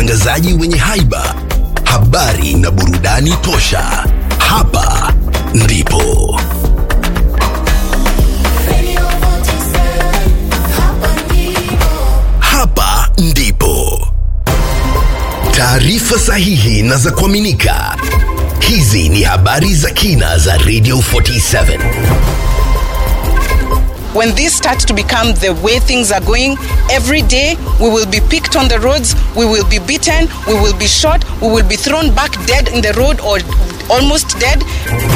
watangazaji wenye haiba, habari na burudani tosha. Hapa ndipo hapa ndipo taarifa sahihi na za kuaminika. Hizi ni habari za kina za Radio 47. when this starts to become the way things are going, every day we will be picked on the roads, we will be beaten, we will be shot, we will be thrown back dead in the road or almost dead.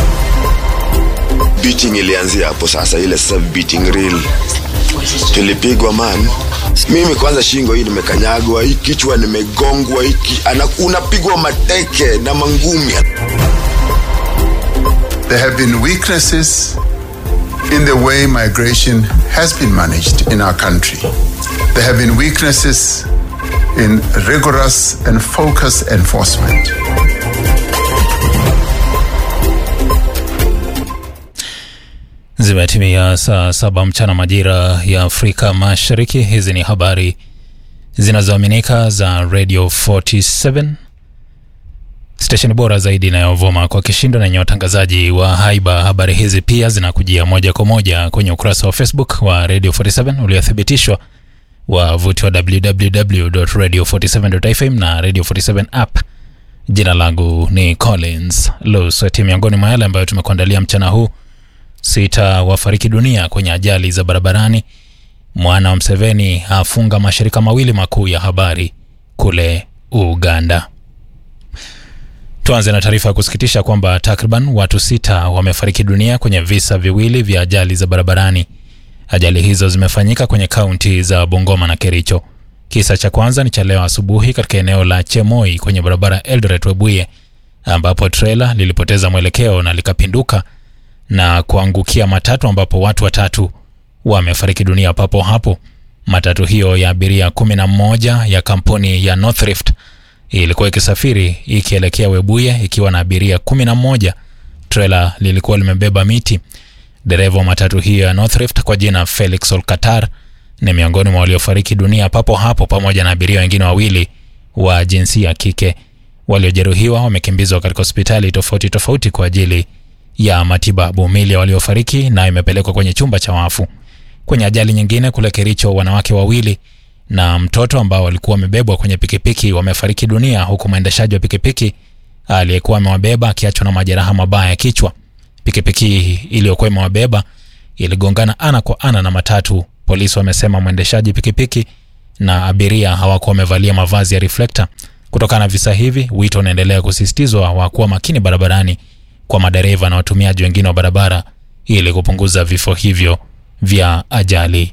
beating ilianzia hapo sasa ile sasa beating real tulipigwa man mimi kwanza shingo hii nimekanyagwa hii kichwa nimegongwa hiki ana- unapigwa mateke na mangumi There have been weaknesses in the way migration has been managed in our country. There have been weaknesses in rigorous and focused enforcement. Zimetimia saa saba mchana majira ya Afrika Mashariki. Hizi ni habari zinazoaminika za Radio 47 stesheni bora zaidi inayovuma kwa kishindo na yenye watangazaji wa haiba. Habari hizi pia zinakujia moja kwa moja kwenye ukurasa wa Facebook wa Radio 47 uliothibitishwa wavuti wa www.radio47.fm na Radio 47 app. Jina langu ni Collins Lusweti. Miongoni mwa yale ambayo tumekuandalia mchana huu sita wafariki dunia kwenye ajali za barabarani. Mwana wa Mseveni afunga mashirika mawili makuu ya habari kule Uganda. Tuanze na taarifa ya kusikitisha kwamba takriban watu sita wamefariki dunia kwenye visa viwili vya ajali za barabarani. Ajali hizo zimefanyika kwenye kaunti za Bungoma na Kericho. Kisa cha kwanza ni cha leo asubuhi katika eneo la Chemoi kwenye barabara Eldoret Webuye, ambapo trela lilipoteza mwelekeo na likapinduka na kuangukia matatu ambapo watu watatu wamefariki dunia papo hapo. Matatu hiyo ya abiria kumi na mmoja ya kampuni ya Northrift ilikuwa ikisafiri ikielekea Webuye ikiwa na abiria kumi na mmoja. Trela lilikuwa limebeba miti. Dereva wa matatu hiyo ya Northrift kwa jina Felix Olkatar ni miongoni mwa waliofariki dunia papo hapo pamoja na abiria wengine wawili wa jinsia ya kike. Waliojeruhiwa wamekimbizwa katika hospitali tofauti tofauti kwa ajili ya matibabu. Mili ya waliofariki nayo imepelekwa kwenye chumba cha wafu. Kwenye ajali nyingine kule Kericho, wanawake wawili na mtoto ambao walikuwa wamebebwa kwenye pikipiki wamefariki dunia, huku mwendeshaji wa pikipiki aliyekuwa amewabeba akiachwa na majeraha mabaya ya kichwa. Pikipiki iliyokuwa imewabeba iligongana ana kwa ana na matatu. Polisi wamesema mwendeshaji pikipiki na abiria hawakuwa wamevalia mavazi ya reflekta. Kutokana na visa hivi, wito unaendelea kusisitizwa wa kuwa makini barabarani kwa madereva na watumiaji wengine wa barabara ili kupunguza vifo hivyo vya ajali.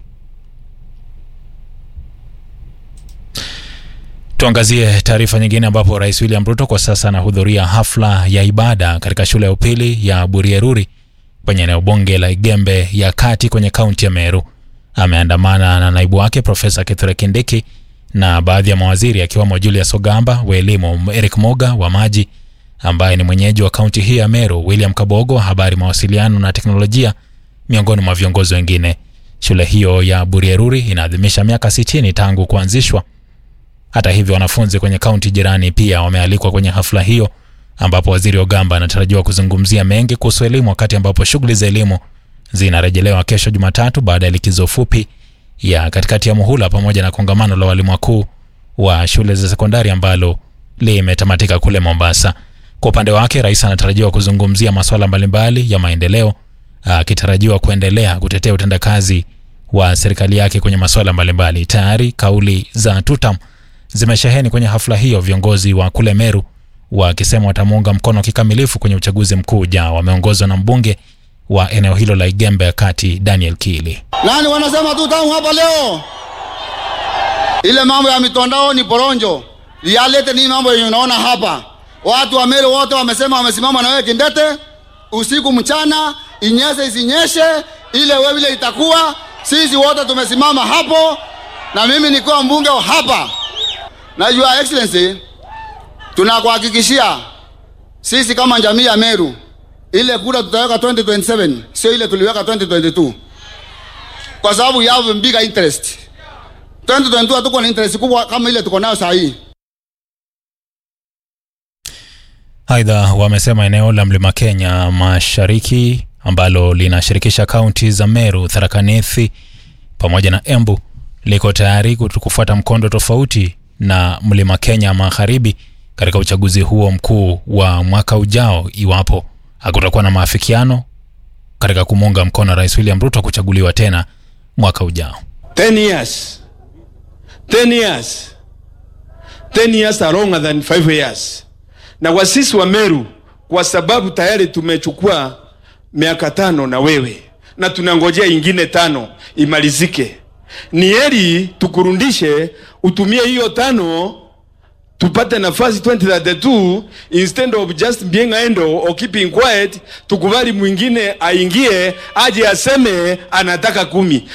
Tuangazie taarifa nyingine ambapo Rais William Ruto kwa sasa anahudhuria hafla ya ibada katika shule ya upili ya Burieruri kwenye eneo bunge la Igembe ya kati kwenye kaunti ya Meru. Ameandamana na naibu wake Profesa Kithure Kindiki na baadhi ya mawaziri akiwemo Julius Ogamba wa elimu, Eric Moga wa maji ambaye ni mwenyeji wa kaunti hii ya Meru, William Kabogo wa habari, mawasiliano na teknolojia, miongoni mwa viongozi wengine. Shule hiyo ya Burieruri inaadhimisha miaka 60 tangu kuanzishwa. Hata hivyo, wanafunzi kwenye kaunti jirani pia wamealikwa kwenye hafla hiyo, ambapo waziri Ogamba anatarajiwa kuzungumzia mengi kuhusu elimu, wakati ambapo shughuli za elimu zinarejelewa kesho Jumatatu baada ya likizo fupi ya katikati ya muhula, pamoja na kongamano la walimu wakuu wa shule za sekondari ambalo limetamatika kule Mombasa. Kwa upande wake, rais anatarajiwa kuzungumzia masuala mbalimbali ya maendeleo, akitarajiwa kuendelea kutetea utendakazi wa serikali yake kwenye masuala mbalimbali. Tayari kauli za tutam zimesheheni kwenye hafla hiyo, viongozi wa kule Meru wakisema watamuunga mkono kikamilifu kwenye uchaguzi mkuu ujao. Wameongozwa na mbunge wa eneo hilo la Igembe ya kati Daniel Kili. Nani wanasema tu tamu hapa leo? Ile mambo ya mitandao ni poronjo. Reality ni mambo yenye unaona hapa. Watu wa Meru wote wamesema wamesimama na wewe kindete, usiku mchana, inyeshe isinyeshe, ile wewe ile itakuwa. Sisi wote tumesimama hapo, na mimi nikiwa mbunge wa hapa, na Your Excellency, tunakuhakikishia sisi kama jamii ya Meru, ile kura tutaweka 2027 sio ile tuliweka 2022 kwa sababu you have bigger interest. 2022 hatuko na interest kubwa kama ile tuko nayo saa hii. Aidha, wamesema eneo la mlima Kenya mashariki ambalo linashirikisha kaunti za Meru, Tharaka Nithi pamoja na Embu liko tayari kufuata mkondo tofauti na mlima Kenya magharibi katika uchaguzi huo mkuu wa mwaka ujao iwapo hakutakuwa na maafikiano katika kumuunga mkono Rais William Ruto kuchaguliwa tena mwaka ujao. 10 years 10 years 10 years are longer than 5 years na kwa sisi wa Meru kwa sababu tayari tumechukua miaka tano na wewe na tunangojea ingine tano imalizike ni heri tukurundishe utumie hiyo tano tupate nafasi 2032 instead of just being idle or keeping quiet tukubali mwingine aingie aje aseme anataka kumi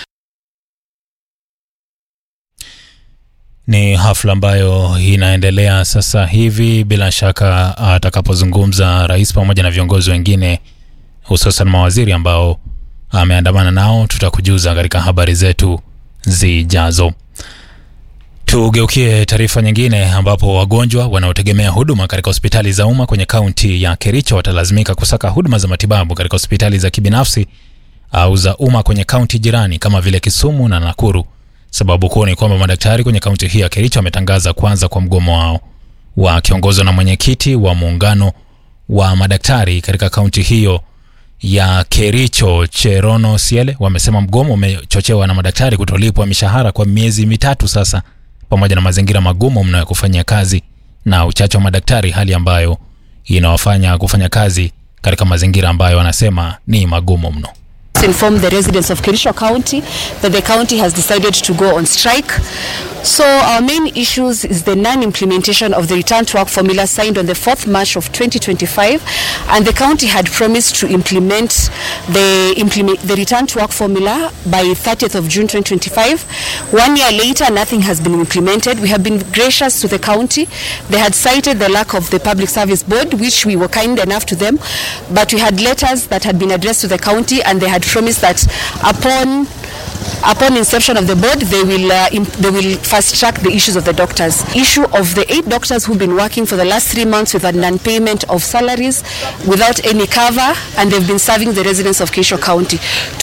Ni hafla ambayo inaendelea sasa hivi. Bila shaka atakapozungumza rais pamoja na viongozi wengine, hususan mawaziri ambao ameandamana nao, tutakujuza katika habari zetu zijazo. Tugeukie taarifa nyingine, ambapo wagonjwa wanaotegemea huduma katika hospitali za umma kwenye kaunti ya Kericho watalazimika kusaka huduma za matibabu katika hospitali za kibinafsi au za umma kwenye kaunti jirani kama vile Kisumu na Nakuru. Sababu kuu ni kwamba madaktari kwenye kaunti hii ya Kericho wametangaza kuanza kwa mgomo wao. Wakiongozwa na mwenyekiti wa muungano wa madaktari katika kaunti hiyo ya Kericho, Cherono Siele, wamesema mgomo umechochewa na madaktari kutolipwa mishahara kwa miezi mitatu sasa, pamoja na mazingira magumu mno ya kufanyia kazi na uchache wa madaktari, hali ambayo inawafanya kufanya kazi katika mazingira ambayo wanasema ni magumu mno. inform the residents of Kericho County that the county has decided to go on strike. So our main issues is the non-implementation of the return to work formula signed on the 4th March of 2025 and the county had promised to implement the, implement the return to work formula by 30th of June 2025. One year later, nothing has been implemented. We have been gracious to the county. They had cited the lack of the Public Service Board, which we were kind enough to them, but we had letters that had been addressed to the county and they had promised that upon upon inception of the board they will uh, imp- they will fast track the issues of the doctors issue of the eight doctors who've been working for the last three months with a non-payment of salaries without any cover and they've been serving the residents of Keisho County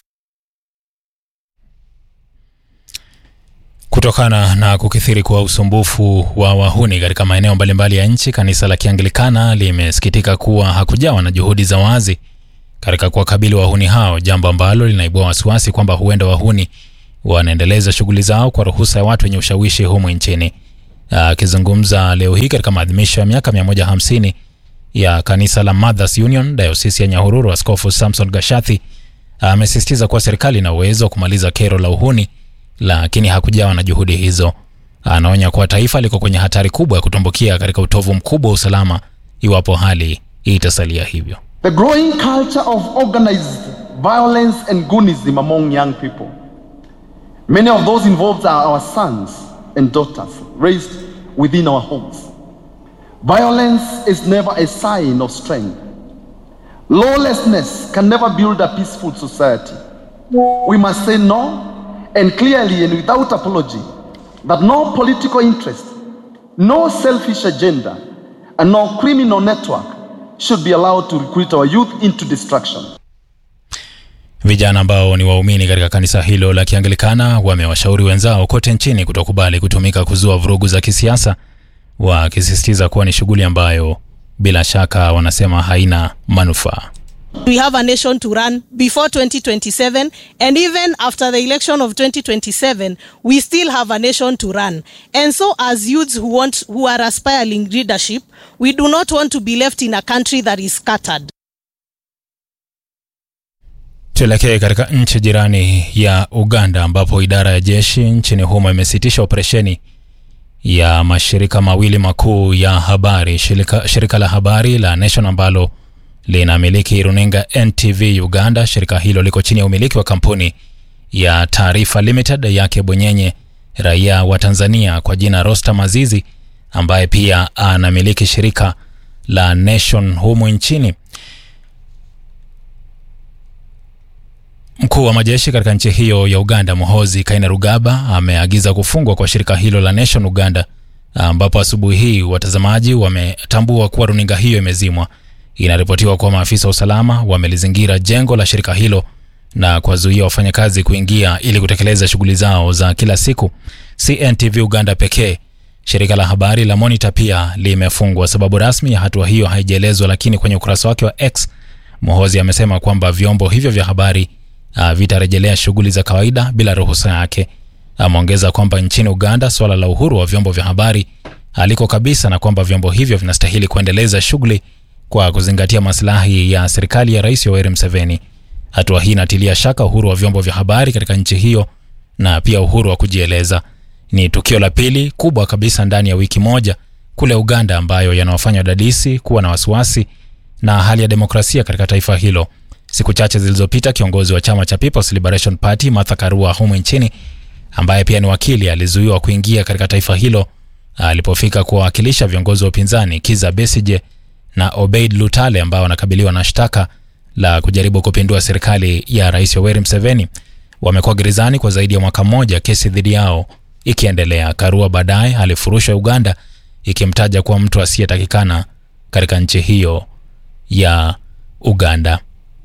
Kutokana na kukithiri kwa usumbufu wa wahuni katika maeneo mbalimbali ya nchi, kanisa la Kianglikana limesikitika kuwa hakujawa na juhudi za wazi katika kuwakabili wahuni hao, jambo ambalo linaibua wasiwasi kwamba huenda wahuni wanaendeleza shughuli zao kwa ruhusa ya watu wenye ushawishi humu nchini. Akizungumza leo hii katika maadhimisho ya miaka 150 ya kanisa la Mothers Union dayosisi ya Nyahururu, Askofu Samson Gashathi amesisitiza kuwa serikali ina uwezo wa kumaliza kero la uhuni, lakini hakujawa na juhudi hizo. Anaonya kuwa taifa liko kwenye hatari kubwa ya kutumbukia katika utovu mkubwa wa usalama iwapo hali itasalia hivyo. The growing culture of organized violence and goonism among young people. Many of those involved are our sons and daughters raised within our homes. Violence is never a sign of strength. Lawlessness can never build a peaceful society. We must say no and clearly and without apology that no political interest, no selfish agenda, and no criminal network should be allowed to recruit our youth into destruction. Vijana ambao ni waumini katika kanisa hilo la Kianglikana wamewashauri wenzao kote nchini kutokubali kutumika kuzua vurugu za kisiasa, wakisisitiza kuwa ni shughuli ambayo bila shaka wanasema haina manufaa. We have a nation to run before 2027, and even after the election of 2027, we still have a nation to run. And so, as youths who want, who are aspiring leadership, we do not want to be left in a country that is scattered. Tuelekee katika nchi jirani ya Uganda ambapo idara ya jeshi nchini humo imesitisha operesheni ya mashirika mawili makuu ya habari, shirika, shirika la habari la Nation ambalo linamiliki runinga NTV Uganda. Shirika hilo liko chini ya umiliki wa kampuni ya Taarifa Limited yake bwenyenye raia wa Tanzania kwa jina Rostam Azizi ambaye pia anamiliki shirika la Nation humu nchini. Mkuu wa majeshi katika nchi hiyo ya Uganda, Muhozi Kainerugaba, ameagiza kufungwa kwa shirika hilo la Nation Uganda, ambapo asubuhi hii watazamaji wametambua kuwa runinga hiyo imezimwa. Inaripotiwa kuwa maafisa wa usalama wamelizingira jengo la shirika hilo na kuwazuia wafanyakazi kuingia ili kutekeleza shughuli zao za kila siku. CNTV Uganda pekee, shirika la habari la Monitor pia limefungwa. Sababu rasmi ya hatua hiyo haijaelezwa, lakini kwenye ukurasa wake wa X Mohozi amesema kwamba vyombo hivyo vya habari uh, vitarejelea shughuli za kawaida bila ruhusa yake. Ameongeza kwamba nchini Uganda suala la uhuru wa vyombo vya habari haliko kabisa na kwamba vyombo hivyo vinastahili kuendeleza shughuli kwa kuzingatia maslahi ya serikali ya Rais Yoweri Museveni. Hatua hii inatilia shaka uhuru wa vyombo vya habari katika nchi hiyo na pia uhuru wa kujieleza. Ni tukio la pili kubwa kabisa ndani ya wiki moja kule Uganda ambayo yanawafanya wadadisi kuwa na wasiwasi na hali ya demokrasia katika taifa hilo. Siku chache zilizopita, kiongozi wa chama cha People's Liberation Party Martha Karua humu nchini, ambaye pia ni wakili, alizuiwa kuingia katika taifa hilo alipofika kuwawakilisha viongozi wa upinzani Kiza Besije na Obeid Lutale ambao wanakabiliwa na shtaka la kujaribu kupindua serikali ya Rais Yoweri Museveni. Wamekuwa gerezani kwa zaidi ya mwaka mmoja, kesi dhidi yao ikiendelea. Karua baadaye alifurushwa Uganda, ikimtaja kuwa mtu asiyetakikana katika nchi hiyo ya Uganda.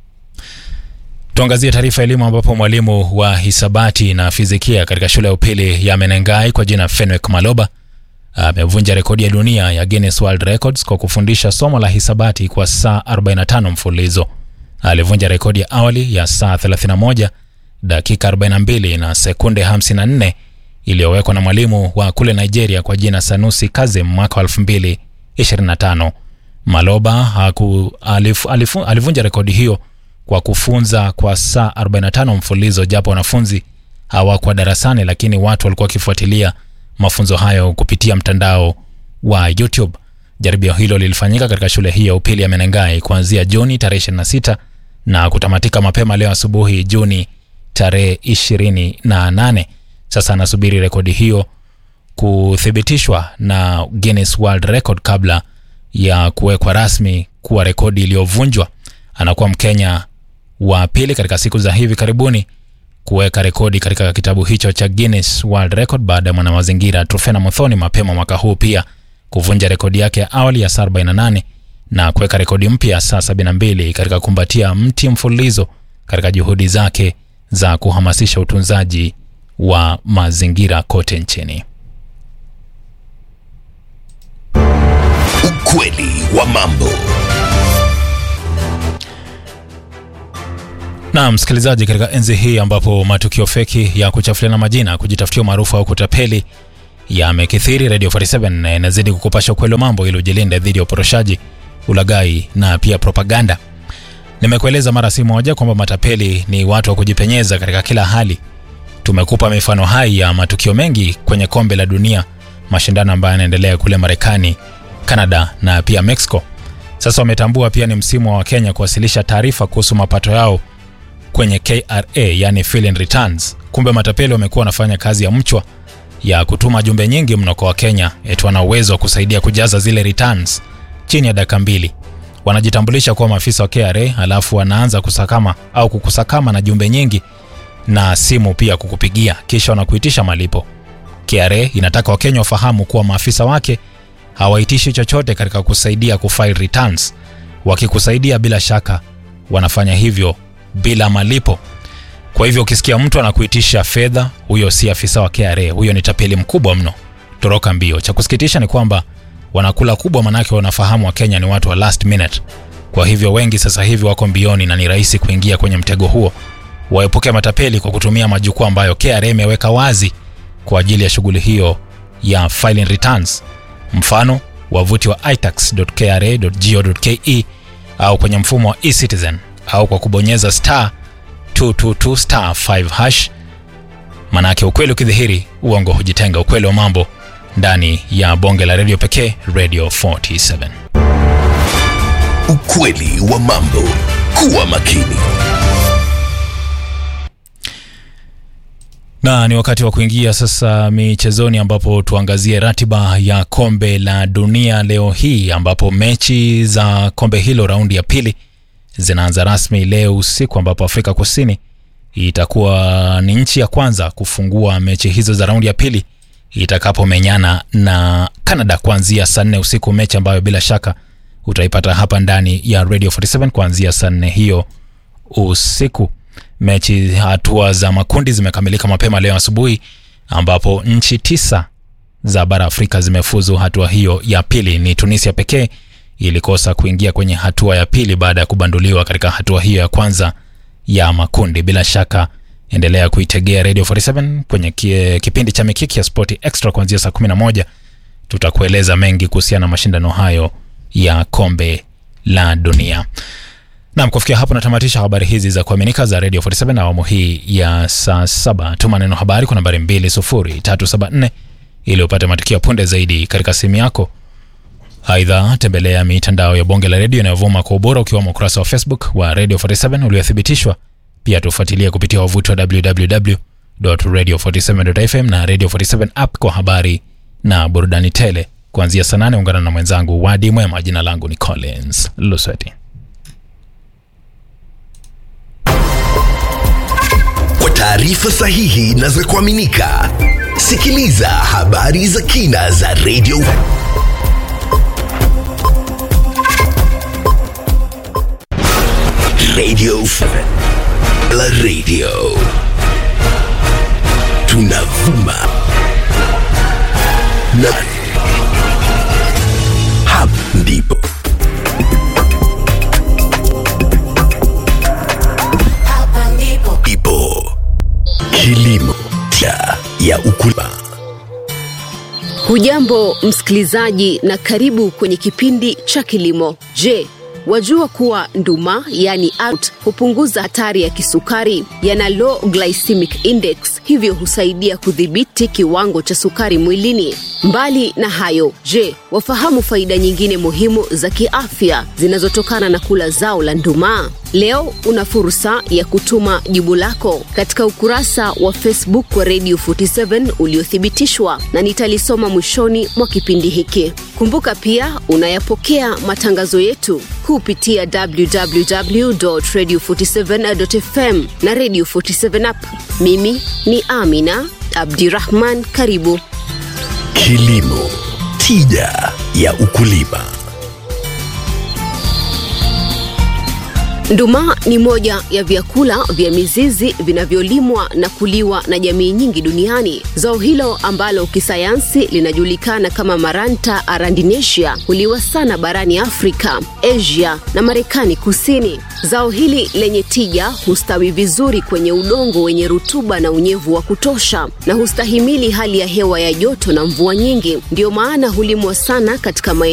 Tuangazie taarifa elimu, ambapo mwalimu wa hisabati na fizikia katika shule ya upili ya Menengai kwa jina Fenwick Maloba amevunja rekodi ya dunia ya Guinness World Records kwa kufundisha somo la hisabati kwa saa 45 mfululizo. Alivunja rekodi ya awali ya saa 31 dakika 42 na sekunde 54 iliyowekwa na mwalimu wa kule Nigeria kwa jina Sanusi Kazim mwaka wa 2025. Maloba haku, alif, alif, alivunja rekodi hiyo kwa kufunza kwa saa 45 mfululizo, japo wanafunzi hawakuwa darasani, lakini watu walikuwa wakifuatilia mafunzo hayo kupitia mtandao wa YouTube. Jaribio hilo lilifanyika katika shule hii ya upili ya Menengai kuanzia Juni tarehe 26 na kutamatika mapema leo asubuhi Juni tarehe 28. Sasa anasubiri rekodi hiyo kuthibitishwa na Guinness World Record kabla ya kuwekwa rasmi kuwa rekodi iliyovunjwa. Anakuwa Mkenya wa pili katika siku za hivi karibuni kuweka rekodi katika kitabu hicho cha Guinness World Record baada ya mwanamazingira Trufena Muthoni mapema mwaka huu pia kuvunja rekodi yake ya awali ya saa 48 na kuweka rekodi mpya ya saa 72 katika kumbatia mti mfululizo katika juhudi zake za kuhamasisha utunzaji wa mazingira kote nchini. Ukweli wa mambo. Na msikilizaji, katika enzi hii ambapo matukio feki ya kuchafuliana majina, kujitafutia umaarufu au kutapeli yamekithiri, Radio 47 inazidi kukupasha ukweli wa mambo ili ujilinde dhidi ya uporoshaji, ulaghai na pia propaganda. Nimekueleza mara si moja kwamba matapeli ni watu wa kujipenyeza katika kila hali. Tumekupa mifano hai ya matukio mengi kwenye kombe la dunia, mashindano ambayo yanaendelea kule Marekani, Canada na pia Mexico. Sasa wametambua pia ni msimu wa Wakenya kuwasilisha taarifa kuhusu mapato yao kwenye KRA, yani fill-in returns. Kumbe matapeli wamekuwa wanafanya kazi ya mchwa ya kutuma jumbe nyingi mno kwa Wakenya eti wana uwezo wa kusaidia kujaza zile returns chini ya dakika mbili. Wanajitambulisha kuwa maafisa wa KRA, alafu wanaanza kusakama au kukusakama na jumbe nyingi na simu pia kukupigia, kisha wanakuitisha malipo. KRA inataka Wakenya wafahamu kuwa maafisa wake hawaitishi chochote katika kusaidia kufile returns. Wakikusaidia bila shaka wanafanya hivyo bila malipo. Kwa hivyo ukisikia mtu anakuitisha fedha, huyo si afisa wa KRA, huyo ni tapeli mkubwa mno. Toroka mbio. Cha kusikitisha ni kwamba wanakula kubwa, manake wanafahamu Wakenya ni watu wa last minute. Kwa hivyo wengi sasa hivi wako mbioni na ni rahisi kuingia kwenye mtego huo. Waepuke matapeli kwa kutumia majukwaa ambayo KRA imeweka wazi kwa ajili ya shughuli hiyo ya filing returns. Mfano, wavuti wa itax.kra.go.ke au kwenye mfumo wa eCitizen au kwa kubonyeza star 222 star 5 hash. Manake ukweli ukidhihiri, uongo hujitenga. Ukweli wa mambo ndani ya bonge la redio pekee, Radio 47. Ukweli wa mambo. Kuwa makini. Na ni wakati wa kuingia sasa michezoni, ambapo tuangazie ratiba ya kombe la dunia leo hii, ambapo mechi za kombe hilo raundi ya pili zinaanza rasmi leo usiku, ambapo Afrika Kusini itakuwa ni nchi ya kwanza kufungua mechi hizo za raundi ya pili itakapomenyana na Canada kuanzia saa nne usiku, mechi ambayo bila shaka utaipata hapa ndani ya Radio 47 kuanzia saa nne hiyo usiku. Mechi hatua za makundi zimekamilika mapema leo asubuhi, ambapo nchi tisa za bara Afrika zimefuzu hatua hiyo ya pili. Ni Tunisia pekee ilikosa kuingia kwenye hatua ya pili baada ya kubanduliwa katika hatua hiyo ya kwanza ya makundi. Bila shaka endelea kuitegea Radio 47 kwenye kie, kipindi cha Mikiki ya Spoti Extra kuanzia saa 11 tutakueleza mengi kuhusiana na mashindano hayo ya kombe la dunia. Naam, kufikia hapo natamatisha habari hizi za kuaminika za Radio 47 na awamu hii ya saa saba. Tuma neno habari kwa nambari 20374 ili upate matukio punde zaidi katika simu yako. Aidha, tembelea mitandao ya bonge la redio inayovuma kwa ubora ukiwemo ukurasa wa Facebook wa Radio 47 uliothibitishwa. Pia tufuatilie kupitia wavuti wa www.radio47.fm na Radio 47 app kwa habari na burudani tele. Kuanzia saa nane ungana na mwenzangu Wadi Mwema. Jina langu ni Collins Lusweti. Kwa taarifa sahihi na za kuaminika, sikiliza habari za kina za Radio Radio 7 la Radio. Tunavuma na hapa ndipo ipo kilimo cha ya ukulima. Hujambo msikilizaji, na karibu kwenye kipindi cha kilimo. Je, wajua kuwa nduma yani out hupunguza hatari ya kisukari? Yana low glycemic index, hivyo husaidia kudhibiti kiwango cha sukari mwilini. Mbali na hayo, je, wafahamu faida nyingine muhimu za kiafya zinazotokana na kula zao la nduma? Leo una fursa ya kutuma jibu lako katika ukurasa wa Facebook wa Radio 47 uliothibitishwa na nitalisoma mwishoni mwa kipindi hiki. Kumbuka pia unayapokea matangazo yetu kupitia www.radio47.fm na Radio 47 app. Mimi ni Amina Abdirahman, karibu. Kilimo tija ya ukulima. Nduma ni moja ya vyakula vya mizizi vinavyolimwa na kuliwa na jamii nyingi duniani. Zao hilo ambalo kisayansi linajulikana kama Maranta arandinacea huliwa sana barani Afrika, Asia na Marekani Kusini. Zao hili lenye tija hustawi vizuri kwenye udongo wenye rutuba na unyevu wa kutosha na hustahimili hali ya hewa ya joto na mvua nyingi. Ndiyo maana hulimwa sana katika maeneo